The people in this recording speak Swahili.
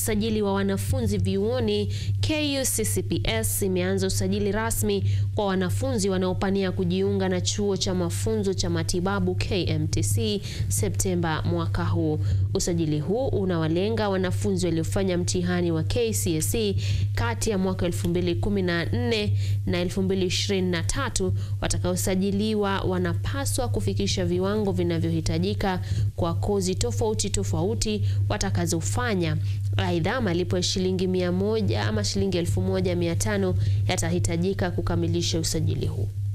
usajili wa wanafunzi vyuoni, KUCCPS imeanza usajili rasmi kwa wanafunzi wanaopania kujiunga na chuo cha mafunzo cha matibabu KMTC Septemba mwaka huu. Usajili huu unawalenga wanafunzi waliofanya mtihani wa KCSE kati ya mwaka 2014 na 2023. Watakaosajiliwa wanapaswa kufikisha viwango vinavyohitajika kwa kozi tofauti tofauti watakazofanya. Aidha, malipo ya shilingi mia moja ama shilingi elfu moja mia tano yatahitajika kukamilisha usajili huu.